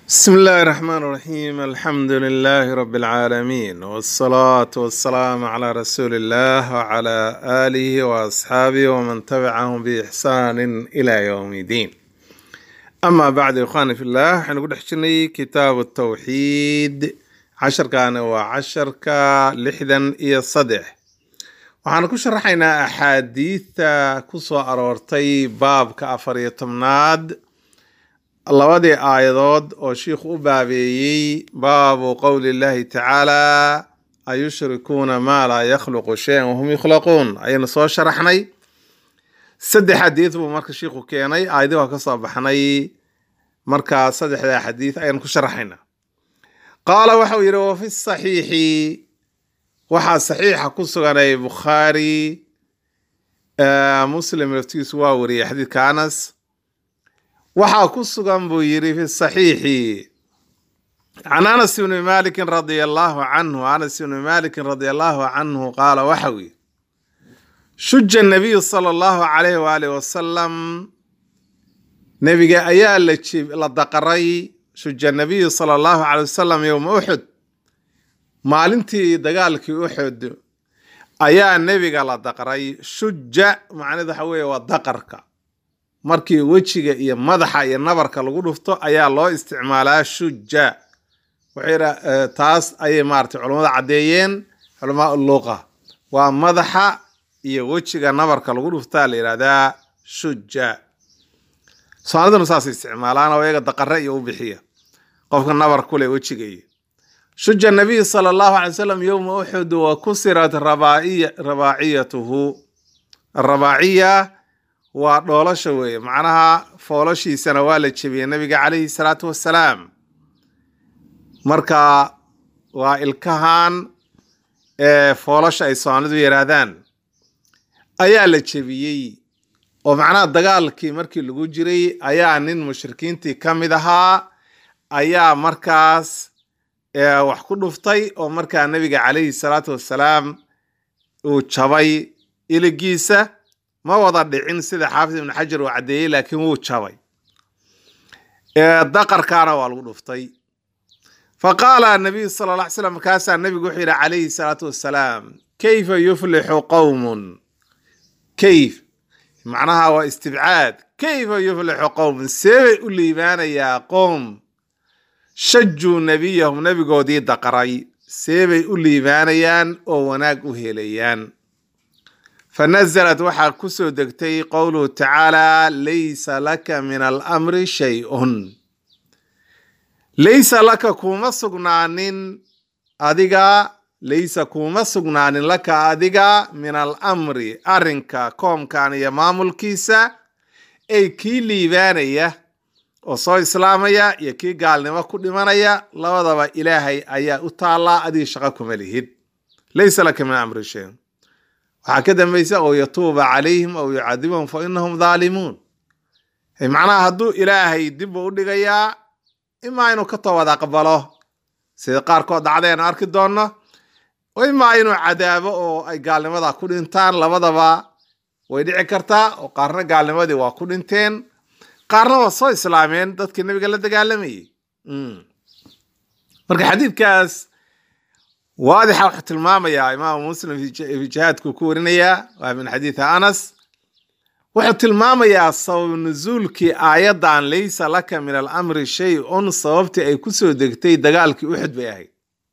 بسم الله الرحمن الرحيم الحمد لله رب العالمين والصلاة والسلام على رسول الله وعلى آله وأصحابه ومن تبعهم بإحسان إلى يوم الدين أما بعد إخواني في الله حنقول حشني كتاب التوحيد عشر كان وعشر كلحدا إيا الصدح waxaan ku sharaxaynaa axaadiidta ku soo aroortay baabka afar iyo tobnaad labadii aayadood oo shiikhu u baabeeyey baabu qowli llahi tacaala ayushrikuuna maa laa yakhluqu shayan wahum yukhlaquun ayaynu soo sharaxnay saddex xadiid buu marka shiikhu keenay aayadii waa ka soo baxnay markaa saddexdaa xadiid ayaynu ku sharaxaynaa qaala waxau yidhi wa fi saxiixi waxaa saxiixa ku suganay bukhaari muslim laftigiisu waa wariyey xadiidka anas waxaa ku sugan buu yidhi fi saxiixi can anas ibni malikin radia allahu canhu anas ibni malikin radia allahu canhu qaala waxau yidhi shuja nabiyu sala allahu calayhi waalihi wasalam nebiga ayaa la la daqaray shuja nabiyu sala allahu calay wasalam yowma uxud maalintii dagaalkii uxud ayaa nebiga la daqray shuja macneed waxa weeye waa daqarka markii wejiga iyo madaxa iyo nabarka lagu dhufto ayaa loo isticmaalaa shuja waxay taas ayay maaragtay culammada caddeeyeen culamaa luqa waa madaxa iyo wejiga nabarka lagu dhuftaa la yidhahdaa shuja soomaaliduna saasay isticmaalaan oo iyaga daqare iyo u bixiya qofka nabar kule wejiga iyo shuja nabiy sala allahu alay wasalam yowma uxud wa kusirat rabaaciyatuhu arabaaciya waa dhoolasha weeye macnaha foolashiisana waa la jebiyey nabiga calayhi salaatu wassalaam marka waa ilkahan ee foolasha ay soomaalidu yihaahdaan ayaa la jebiyey oo macnaha dagaalkii markii lagu jiray ayaa nin mushrikiintii ka mid ahaa ayaa markaas wax ku dhuftay oo markaa nabiga calayhi salaatu wassalaam uu jabay iligiisa ma wada dhicin sida xaafid ibnu xajar uu caddeeyey laakiin wuu jabay daqarkaana waa lagu dhuftay fa qaala nabiyu sala alla ly slam markaasaa nabigu wuxuu yidhi calayhi salaatu wassalaam kayfa yuflixu qowmun kayf macnaha waa istibcaad kayfa yuflixu qowmun seebay u liibaanayaa qowm shajuu nebiyahum nebigoodii daqaray seebay u liibaanayaan oo wanaag u helayaan fa nasalat waxaa ku soo degtay qowluhu tacaala laysa laka min alamri shay-un laysa laka kuuma sugnaanin adiga laysa kuuma sugnaanin laka adiga min alamri arrinka koomkan iyo maamulkiisa ay kii liibaanaya oo soo islaamaya iyo kii gaalnimo ku dhimanaya labadaba ilaahay ayaa u taallaa adiga shaqo kuma lihid laysa laka min amri shay waxaa ka dambaysa oo yatuuba calayhim aw yucadibahum fa inahum dhaalimuun macnaha hadduu ilaahay dibbu u dhigayaa imaa inuu ka toobad aqbalo sida qaarkood dhacdaynu arki doonno imaa inuu cadaabo oo ay gaalnimada ku dhintaan labadaba way dhici kartaa oo qaarna gaalnimadii waa ku dhinteen qaarna waa soo islaameen dadkii nabiga la dagaalamayay marka xadiidkaas waadixa wuxuu tilmaamayaa imaamu muslim fi jihaadku ku warinayaa waa min xadiidi anas wuxuu tilmaamayaa sabab nusuulkii aayaddan laysa laka min alamri shay-un sababtii ay ku soo degtay dagaalkii uxud bay ahayd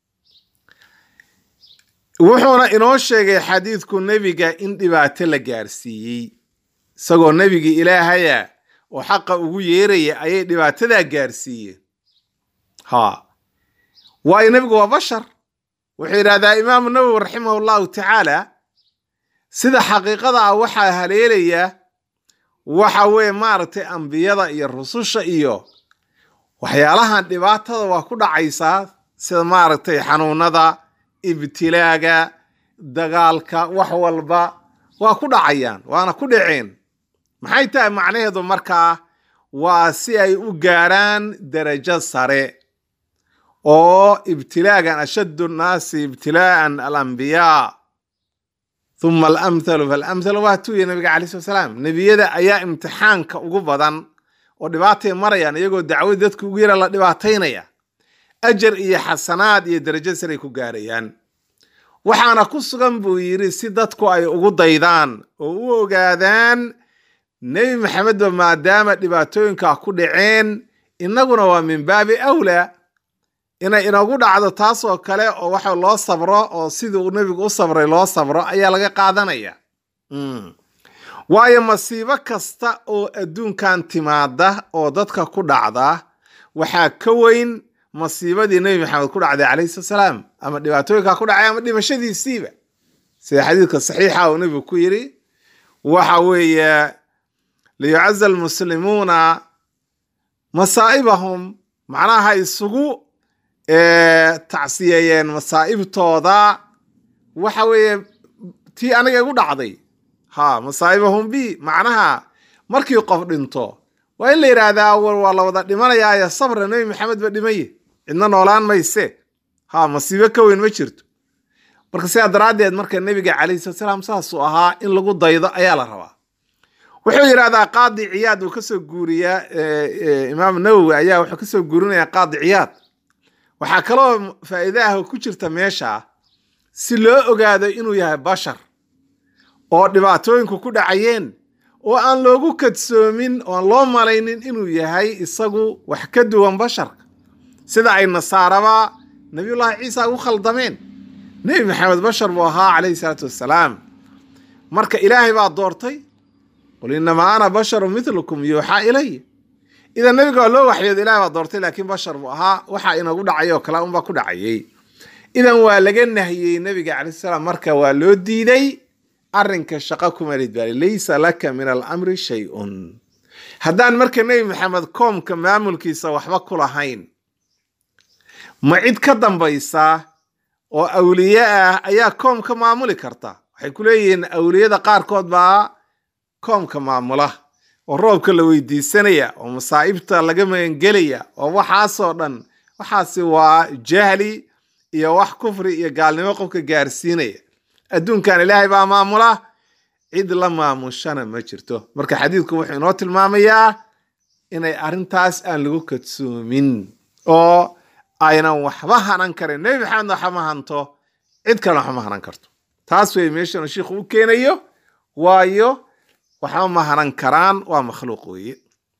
wuxuuna inoo sheegay xadiidku nebiga in dhibaato la gaarsiiyey isagoo nebigii ilaahaya oo xaqa ugu yeeraya ayay dhibaatadaa gaarsiiyeen ha waayo nebigu waa bashar wuxuu yidhahdaa imaamu nawowi raximahu llahu tacaala sida xaqiiqada ah waxaa haleelaya waxa weeye maaragtay ambiyada iyo rususha iyo waxyaalahan dhibaatada waa ku dhacaysaa sida maaragtay xanuunada ibtilaaga dagaalka wax walba waa ku dhacayaan waana ku dhaceen maxay tahay macnaheedu markaa waa si ay u gaaraan darajo sare oo ibtilaagan ashaddu nnaasi ibtilaa'an alambiyaa huma alamthalu faalamthalu waa tuuya nabiga calai slat salaam nebiyada ayaa imtixaanka ugu badan oo dhibaatay marayaan iyagoo dacwad dadka ugu yara la dhibaataynaya ajar iyo xasanaad iyo darajo saray ku gaarayaan waxaana ku sugan buu yidhi si dadku ay ugu daydaan oo u ogaadaan nebi maxamedba maadaama dhibaatooyinkaa ku dhaceen innaguna waa min baabi awlaa inay inagu dhacdo taasoo kale oo waxa loo sabro oo sidii uu nebigu u sabray loo sabro ayaa laga qaadanaya waayo masiibo kasta oo adduunkan timaada oo dadka ku dhacda waxaa ka weyn masiibadii nebi maxamed ku dhacday calayhi salaam ama dhibaatooyinkaa ku dhacay ama dhimashadiisiiba sida xadiidka saxiixa uu nebigu ku yidhi waxa weeye liyucaza almuslimuuna masaa'ibahum macnaha isugu tacsiyeeyeen masaa'ibtooda waxa weeye tii aniga igu dhacday ha masaa'ibahum bi macnaha markii qof dhinto waa in la yidhaahdaa war waa la wada dhimanayaayo sabra nebi maxamed ba dhimaye cidna noolaan mayse ha masiibo ka weyn ma jirto marka sidaa daraaddeed marka nebiga calayhi salatu salaam saasuu ahaa in lagu daydo ayaa la rabaa wuxuu yidhahdaa qaadi ciyaad uu kasoo guuriyaa imaam nawowi ayaa wuxuu kasoo guurinayaa qaadi ciyaad waxaa kaloo faa'iide ah oo ku jirta meesha si loo ogaado inuu yahay bashar oo dhibaatooyinku ku dhacayeen oo aan loogu kadsoomin oon loo malaynin inuu yahay isagu wax ka duwan basharka sida ay nasaaraba nabiyullaahi ciisa ugu khaldameen nebi maxamed bashar buu ahaa calayhi salaatu wassalaam marka ilaahay baa doortay qul inamaa ana basharu milukum yuuxaa ilaya idan nebiga waa loo waxyooda ilahay baa doortay laakiin bashar buu ahaa waxa inagu dhacay oo kale unbaa ku dhacayay idan waa laga nahiyey nebiga calayhi salaam marka waa loo diiday arrinka shaqo kumalid baali laysa laka min alamri shay-un haddaan marka nebi maxamed koomka maamulkiisa waxba ku lahayn ma cid ka dambaysa oo awliye ah ayaa koomka maamuli karta waxay ku leeyihiin awliyada qaarkood baa koomka maamula oo roobka la weydiisanaya oo masaa'ibta laga magangelaya oo waxaasoo dhan waxaasi waa jahli iyo wax kufri iyo gaalnimo qofka gaarsiinaya adduunkan ilaahay baa maamula cid la maamushana ma jirto marka xadiidku wuxuu inoo tilmaamayaa inay arrintaas aan lagu kadsoomin oo aynan waxba hanan karin nebi maxamedna waxba ma hanto cid kalena waxba ma hanan karto taas wey meeshanu shiikhu u keenayo waayo waxba ma hanan karaan waa makhluuq weeye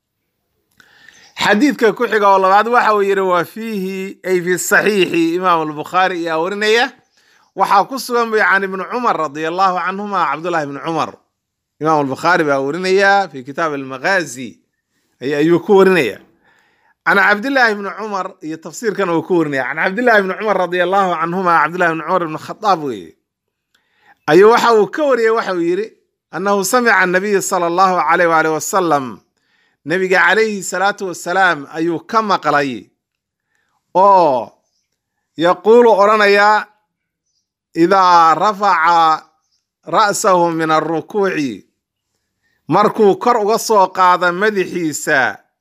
xadiidka ku xiga oo labaad waxa uu yidhi waa fiihi ay fi saxiixi imaam albukhaari ayaa warinaya waxaa ku sugan bay can ibni cumar radia allahu canhuma cabdullahi ibni cumar imaam albukhaari baa warinaya fi kitaab almaghazi ayuu ku warinaya can cabdillahi ibni cumar iyo tafsiirkan uu ku warinaya can cabdillahi ibni cumar radia allahu canhuma cabdillahi ibni cumar ibni khadaab weeye ayuu waxa uu ka wariyey waxa uu yidhi annahu samica anabiy sala allahu alayh waalih wasalam nebiga calayhi salaatu wasalaam ayuu ka maqlay oo yaquulu odhanayaa idaa rafaca ra'sahu min alrukuuci markuu kor uga soo qaada madaxiisa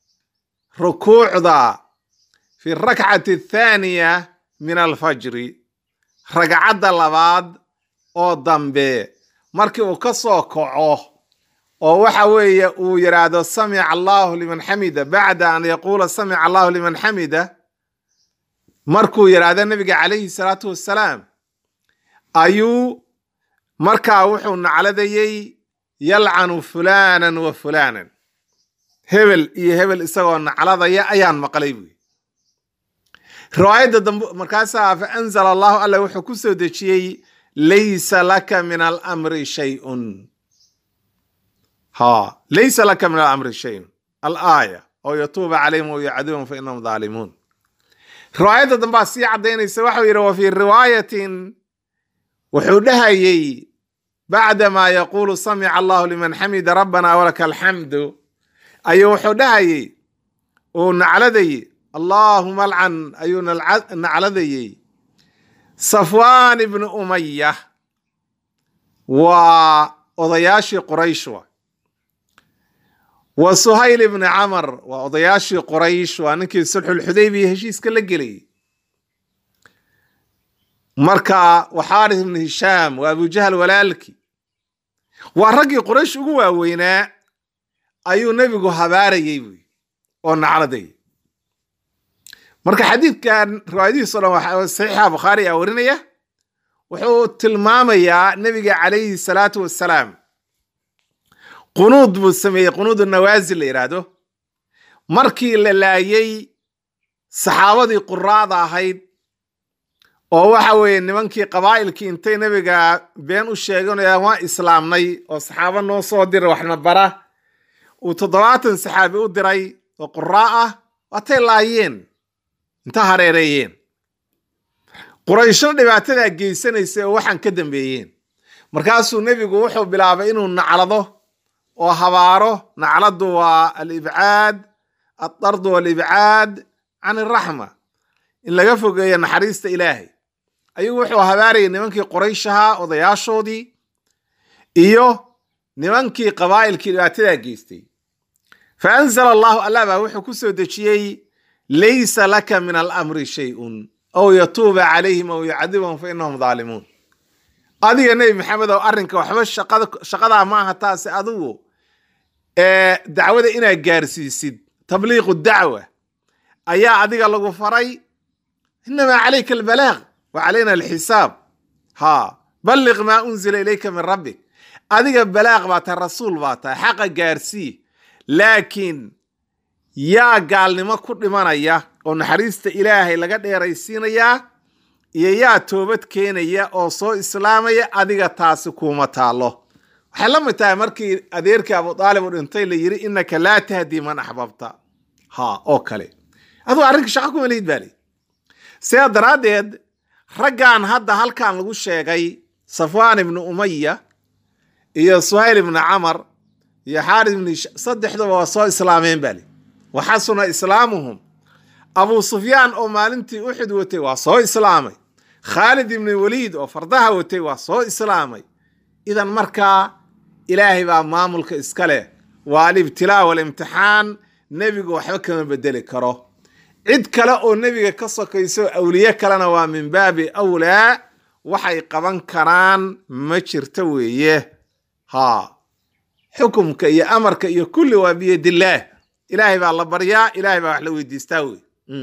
rukuucda fi rakcati athaaniya min alfajri ragcadda labaad oo dambe markii uu ka soo kaco oo waxa weeye uu yidhaahdo samica allahu liman xamida bacda an yaquula samica allahu liman xamida markuu yidhaahdo nabiga calayhi salaatu wassalaam ayuu markaa wuxuu nacladayey yalcanu fulaanan wa fulaanan hebel iyo hebel isagoo nacladaya ayaan maqlay buy riwaayadda dambe markaasaa fa anzala allahu alla wuxuu ku soo dejiyey laysa laka min alamri shayun ha laysa laka min alamri shayun alaaya oo yatuuba calayhim o yacduhum fa inahum dhaalimuun riwaayadda dambaa sii caddaynaysa waxau yidhi wa fii riwaayatin wuxuu dhahayey bacdamaa yaquulu samica allahu liman xamida rabbana walaka alxamdu ayuu wuxuu dhahayey uu nacladayey allaahuma alcan ayuu nacladayey safwaan ibni umaya waa odayaashii quraysh wa wa suhayl ibni camar waa odayaashii quraysh waa ninkii sulxulxudaybiya heshiiska la gelayay marka waxaaris ibni hishaam waa abujahal walaalki waa raggii quraysh ugu waaweynaa ayuu nebigu habaarayey buy oo nacladay marka xadiidkan riwaayadihiiso dhan waxaa saxiixa bukhaari aa warinaya wuxuu tilmaamayaa nebiga calayhi salaatu wassalaam qunuud buu sameeyey qunuudu nawaasil la yidhaahdo markii la laayey saxaabadii quraada ahayd oo waxa weeye nimankii qabaa'ilkii intay nebiga been u sheeganayaan waa islaamnay oo saxaabo noo soo dira waxna bara uu toddobaatan saxaabi u diray oo quraa ah waatay laayeen inta hareereeyeen qurayshna dhibaatadaa geysanaysay oo waxaan ka dambeeyeen markaasuu nebigu wuxuu bilaabay inuu naclado oo habaaro nacladu waa alibcaad aldardu walibcaad can iraxma in laga fogeeyo naxariista ilaahay ayuu wuxuu habaarayay nimankii qorayshahaa odayaashoodii iyo nimankii qabaa'ilkii dhibaatadaa geystay fa anzala allahu allah baa wuxuu ku soo dejiyey laysa laka min alamri shayun aw yatuuba calayhim aw yucadibahum fa inahum daalimuun adiga nebi maxamed ow arrinka waxba shaqadaa ma aha taase adigu dacwada inaad gaarsiisid tabliiqu dacwa ayaa adiga lagu faray inamaa calayka albalaaq wa calayna alxisaab ha balliq maa unzila ilayka min rabbik adiga balaaq baa tahay rasuul baa tahay xaqa gaarsii laakiin yaa gaalnimo ku dhimanaya oo naxariista ilaahay laga dheeraysiinayaa iyo yaa toobad keenaya oo soo islaamaya adiga taasi kuuma taallo waxay la mid tahay markii adeerkii abu aalib u dhintay la yidhi innaka laa tahdii man axbabta ha oo kale aduu arrinka shaqa kuma lihid baa li sidaa daraaddeed raggan hadda halkan lagu sheegay safwaan ibnu umaya iyo suhayl ibnu camar iyo xaaris ibnu saddexduba waa soo islaameen baa li wa xasuna islaamuhum abu sufyaan oo maalintii uxud watay waa soo islaamay khaalid ibnu waliid oo fardaha watay waa soo islaamay idan markaa ilaahay baa maamulka iska leh waa alibtilaa walimtixaan nebigu waxba kama bedeli karo cid kale oo nebiga ka sokayso awliye kalena waa min baabi awlaa waxay qaban karaan ma jirto weeye ha xukumka iyo amarka iyo kulli waa biyadillaah ilaahay baa la baryaa ilaahay baa wax la weydiistaa wey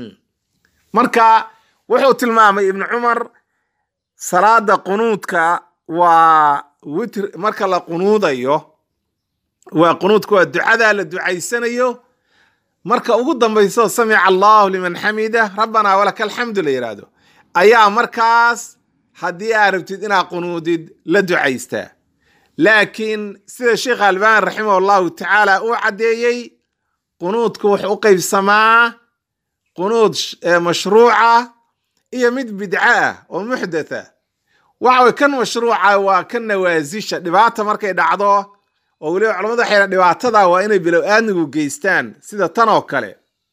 marka wuxuu tilmaamay ibnu cumar salaada qunuudka waa witr marka la qunuudayo waa qunuudka waa ducadaa la ducaysanayo marka ugu dambayso samica allahu liman xamida rabbanaa walaka alxamdu la yidhaahdo ayaa markaas haddii aa rabtid inaad qunuudid la ducaystaa laakiin sida sheekh albani raximah allahu tacaala uu caddeeyey qunuudku wuxuu u qaybsamaa qunuud mashruuca iyo mid bidca ah oo muxdatha waxa way kan mashruuca waa kan nawaasisha dhibaata markay dhacdo oo weliba culamadu waxay dhibaatada waa inay bilow aadmigu geystaan sida tan oo kale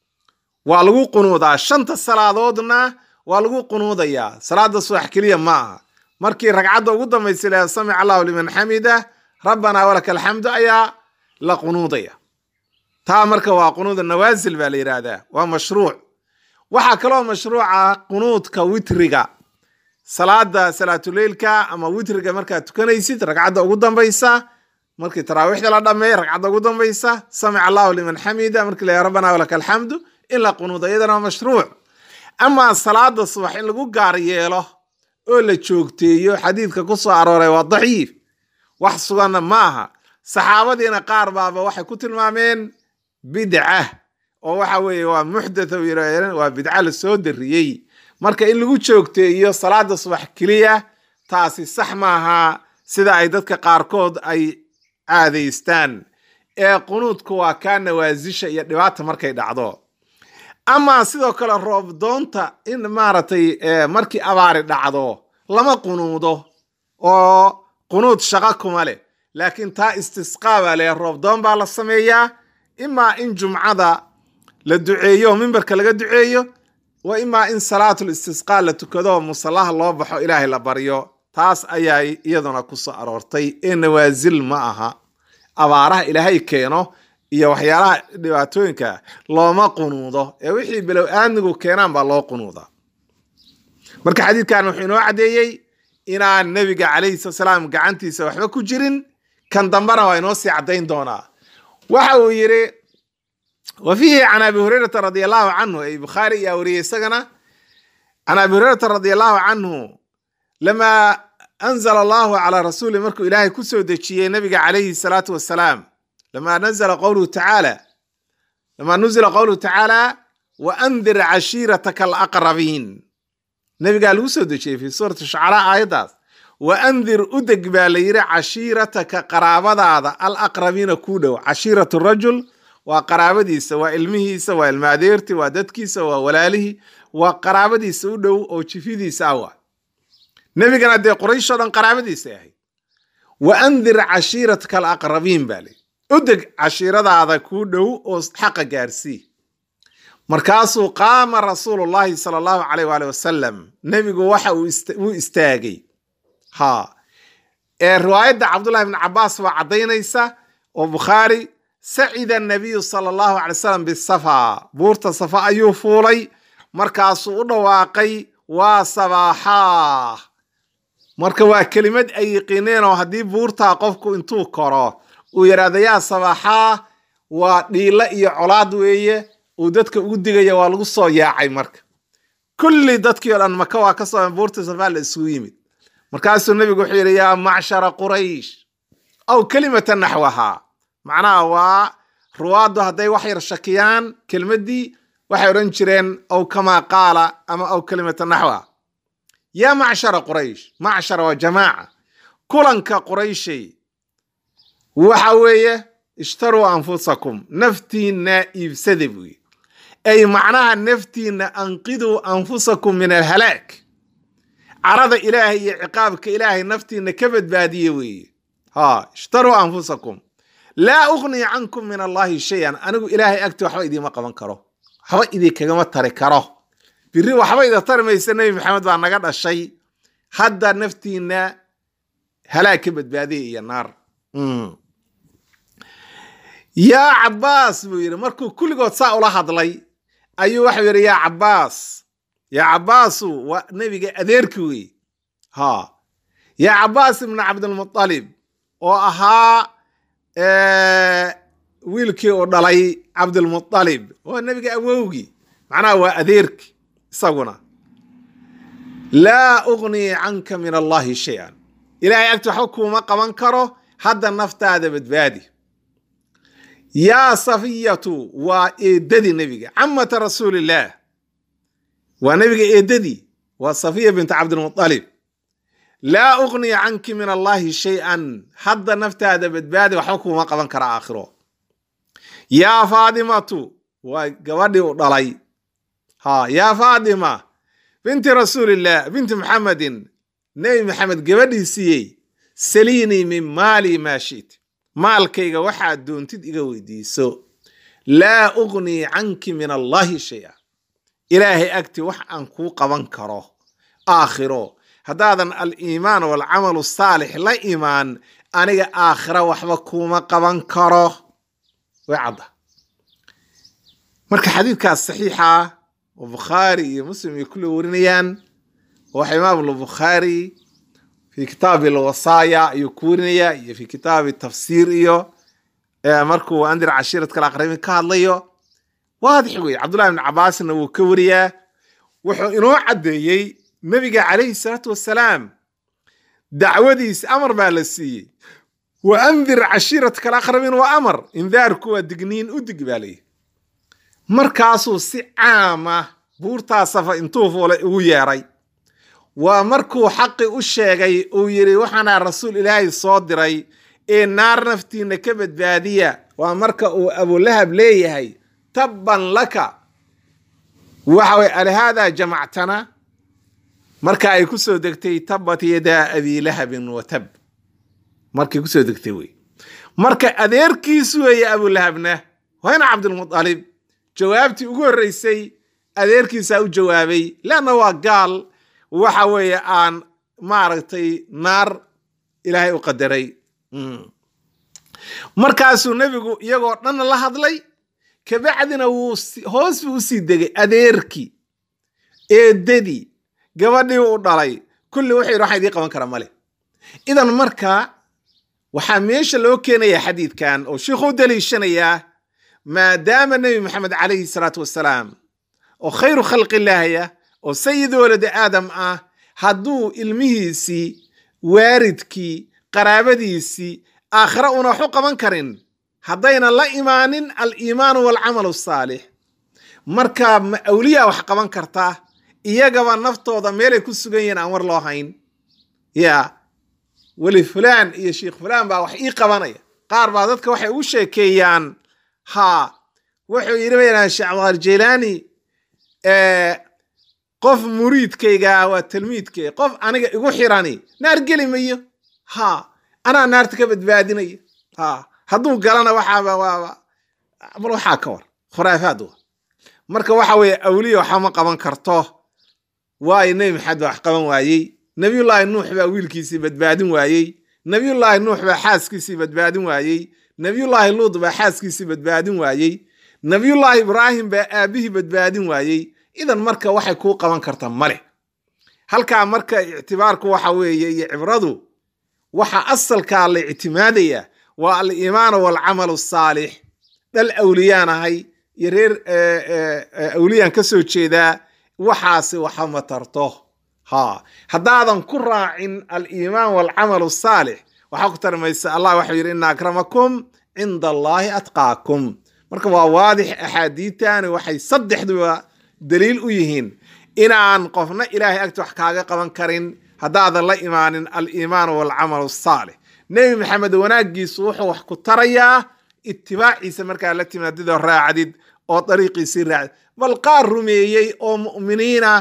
waa lagu qunuudaa shanta salaadoodna waa lagu qunuudayaa salaada subax keliya ma aha markii ragcadda ugu dambaysa ilaha samic allahu liman xamida rabbanaa walaka alxamdu ayaa la qunuudaya taa marka waa qunuuda nawaasil baa la yidhaahdaa waa mashruuc waxaa kaloo mashruuca qunuudka witriga salaada salaatuleylka ama witriga markaad tukanaysid ragcadda ugu dambaysa markii taraawiixda la dhameey ragcadda ugu dambaysa samic allahu liman xamida markii la rabbana walaka alxamdu in la qunuudo iyadana waa mashruuc amaa salaada subax in lagu gaar yeelo oo la joogteeyo xadiidka ku soo arooray waa daciif wax suganna ma aha saxaabadiina qaar baaba waxay ku tilmaameen bidca oo waxa weeye waa muxdatha waa bidca la soo dariyey marka in lagu joogteeyo salaada subax keliya taasi sax maaha sida ay dadka qaarkood ay caadaystaan ee qunuudku waa kaa nawaasisha iyo dhibaata markay dhacdo ama sidoo kale roobdoonta in maaragtay markii abaari dhacdo lama qunuudo oo qunuud shaqo kuma leh laakiin taa istisqaa baa leh roobdoon baa la sameeyaa imaa in jumcada la duceeyo oo mimbarka laga duceeyo wa imaa in salaatul istisqaa la tukado oo musallaha loo baxo ilaahay la baryo taas ayaa iyaduna ku soo aroortay ee nawaasil ma aha abaaraha ilaahay keeno iyo waxyaalaha dhibaatooyinka looma qunuudo ee wixii bilow aadmigu keenaan baa loo qunuuda marka xadiidkan wuxuu inoo caddeeyey inaan nebiga calayhi salaam gacantiisa waxba ku jirin kan dambana waa inoo sii caddayn doonaa waxa uu yidhi wa fiihi can abi hurayrata radi allahu canhu ay bukhaari ayaa wariyey isagana can abi hurayrata radi allahu canhu lamaa anzala allahu calaa rasuuli markuu ilaahay ku soo dejiyey nabiga calayhi salaatu wasalaam lamaa nazala qowluhu tacaala lamaa nuzila qowluhu tacaala wa andir cashiirataka alaqrabiin nabigaa lagu soo dejiyey fi suurati shucaraa aayaddaas wa andir u deg baa la yidhi cashiirataka qaraabadaada alaqrabiina kuu dhow cashiiratu rajul waa qaraabadiisa waa ilmihiisa waa ilma adeerti waa dadkiisa waa walaalihii waa qaraabadiisa u dhow oo jifidiisa ah waa nebigana dee qurayshoo dhan qaraabadiisa ahayd wa andir cashiirataka alaqrabiin baa layidhi u deg cashiiradaada kuu dhow oo xaqa gaarsii markaasuu qaama rasuulullahi sala allahu caleyh waali wasalam nebigu waxa uu istaagay ha ee riwaayadda cabdullahi bni cabaas baa caddaynaysa oo bukhaari sacida nabiyu sala allahu calay wasalam bisafa buurta safa ayuu fuulay markaasuu u dhawaaqay waa sabaaxaa marka waa kelimad ay yiqiineen oo haddii buurtaa qofku intuu koro uu yidhaahdo yaa sabaaxaa waa dhiilo iyo colaad weeye uu dadka ugu digaya waa lagu soo yaacay marka kulli dadkii o dhan maka waa ka soo buurta safaa la isugu yimid markaasuu nebigu wuxuu yidhi yaa macshara quraysh aw kelimata naxwahaa macnaha waa ruwaaddu hadday wax yar shakiyaan kelmaddii waxay odhan jireen aw kamaa qaala ama aw kelimata naxwaha yaa macshara quraysh macshara waa jamaaca kulanka qurayshay waxa weeye ishtaruu anfusakum naftiinna iibsada buuyi ay macnaha naftiinna anqiduu anfusakum min alhalaag carada ilaahay iyo ciqaabka ilaahay naftiinna ka badbaadiye weeye ha ishtaruu anfusakum laa uqnii cankum min allahi shay-an anigu ilaahay agti waxba idiima qaban karo waxba idinkagama tari karo biri waxba ida tari maysa nebi maxamed baa naga dhashay hadda naftiinna halaag ka badbaadiya iyo naar yaa cabbaas buu yidhi markuu kulligood saa ula hadlay ayuu waxau yidhi yaa cabbaas yaa cabbaasu waa nebiga adeerki wey ha yaa cabbaas ibnu cabdilmutalib oo ahaa wiilkii uu dhalay cabdilmutalib waa nebiga awowgii macnaha waa adeerki isaguna laa ugnii canka min allahi shay-an ilaahay agti waxba kuuma qaban karo hadda naftaada badbaadi yaa safiyatu waa eedadii nebiga camata rasuulillaah waa nebiga eedadii waa safiya bintu cabdilmutalib laa uqnii canki min allahi shay-an hadda naftaada badbaadi waxba kuuma qaban kara aakhiro yaa faadimatu waa gabadhii u dhalay ha yaa faadima binti rasuulillaah binti muxamedin nebi maxamed gabadhiisiiyey saliinii min maali maa shit maalkayga waxaad doontid iga weydiiso laa uqnii canki min allahi shay-a ilaahay agti wax aan kuu qaban karo aakhiro haddaadan aliimaan waalcamalu saalix la imaan aniga aakhira waxba kuuma qaban karo way cadda marka xadiidkaas saxiixa oo bukhaari iyo muslim ay kula warinayaan waxa imaam albukhaari fi kitaabi alwasaaya ayuu ku warinaya iyo fi kitaabi tafsiir iyo markuu andir cashiirat kala aqrabin ka hadlayo waadix wey cabdullahi ibn cabaasna wuu ka wariyaa wuxuu inoo caddeeyey nebiga calayhi salaatu wasalaam dacwadiisa amar baa la siiyey wa andir cashiiratka alaqrabiin waa amar indaarku waa digniin u dig baa layihi markaasuu si caama buurtaa safa intuu fuulay ugu yeeray waa markuu xaqi u sheegay uu yidhi waxaana rasuul ilaahay soo diray ee naar naftiina ka badbaadiya waa marka uu abulahab leeyahay tabban laka waxa way alihaadaa jamactana marka ay ku soo degtay tabbat yadaa abi lahabin wa tab markay kusoo degtay wey marka adeerkiisu weeye abulahabna wayna cabdilmutalib jawaabtii ugu horreysay adeerkiisaa u jawaabay leanna waa gaal waxa weeye aan maaragtay naar ilaahay u qadaray markaasuu nebigu iyagoo dhan la hadlay kabacdina wuu hoos buu usii degay adeerkii eedadii gabadhii u dhalay kulli wuxuu yidhi waxaan idiin qaban karaa male idan marka waxaa meesha loo keenayaa xadiidkan oo sheikhu u daliishanayaa maadaama nebi maxamed calayhi salaatu wasalaam oo khayru khalqillaahya oo sayid waladi aadam ah hadduu ilmihiisii waaridkii qaraabadiisii aakhire una wax u qaban karin haddayna la imaanin aliimaanu waalcamalu asaalix marka ma awliyaa wax qaban kartaa iyagaba naftooda meelay ku sugan yihiin aan war loo hayn ya weli fulaan iyo sheikh fulaan baa wax ii qabanaya qaar baa dadka waxay ugu sheekeeyaan ha wuxuu yidhi bayna sheekh cabdiqaadir jeylaani qof muriidkayga waa talmiidkayga qof aniga igu xirani naar geli mayo ha anaa naarta ka badbaadinaya ha hadduu galana waxaaba waaba bal waxaa ka war khuraafaad wa marka waxa weeye awliya waxama qaban karto waayo nebi maxamed baa wax qaban waayey nebiyullaahi nuux baa wiilkiisii badbaadin waayey nebiyullaahi nuux baa xaaskiisii badbaadin waayey nebiyullaahi luud baa xaaskiisii badbaadin waayey nebiyullaahi ibraahim baa aabihii badbaadin waayey idan marka waxay kuu qaban karta male halkaa marka ictibaarku waxa weeye iyo cibradu waxa asalkaa la ictimaadaya waa aliimaanu waalcamalu asaalix dhal awliyaanahay iyo reer awliyaan ka soo jeedaa waxaasi waxa ma tarto ha haddaadan ku raacin aliimaan waalcamalu asaalix waxaa ku tarmaysa allah waxau yidhi ina akramakum cinda allaahi atqaakum marka waa waadix axaadiitani waxay saddexduba daliil u yihiin inaan qofna ilaahay agti wax kaaga qaban karin haddaadan la imaanin aliimaanu waalcamalu asaalix nebi maxamed wanaaggiisu wuxuu wax ku tarayaa itibaaciisa markaa la timaadidoo raacdid oo dariiqiisii raacdid bal qaar rumeeyey oo mu'miniina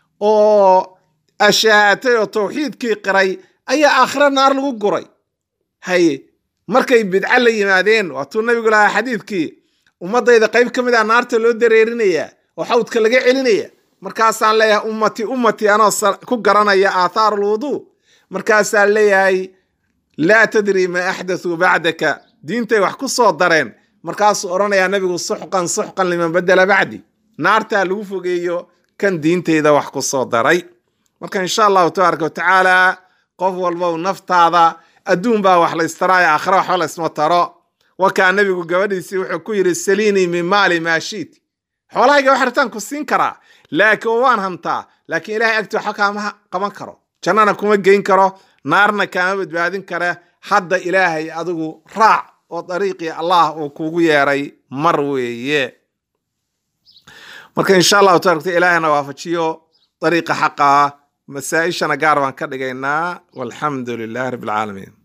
oo ashaahatay oo tawxiidkii qiray ayaa aakhira naar lagu guray haye markay bidco la yimaadeen waatuu nabigu lahaa xadiidkii ummadayda qayb ka mid ah naarta loo dareerinayaa oo xawdka laga celinaya markaasaan leeyahay ummati ummati anoo ku garanaya aathaar alwuduu markaasaan leeyahay laa tadri maa axdathuu bacdaka diintay wax ku soo dareen markaasuu odhanayaa nabigu suxqan suxqan liman badela bacdi naartaa lagu fogeeyo kan diintayda wax ku soo daray marka insha allahu tabaaraka watacaala qof walbow naftaada adduun baa wax laystaraayo aakhira waxba laysma taro wakaa nabigu gabadhiisii wuxuu ku yidhi saliinii min maali maa shiiti xoolahayga wax ritaan ku siin karaa laakiin waan hantaa laakiin ilahay agti waxba kaama qaban karo jannana kuma geyn karo naarna kaama badbaadin kara hadda ilaahay adigu raac oo dariiqii allah uu kugu yeeray mar weeye marka insha allahu tabarata ilaahayna waafajiyo dariiqa xaqa masaa-ishana gaar baan ka dhigaynaa walxamdu lilahi rabbi alcaalamiin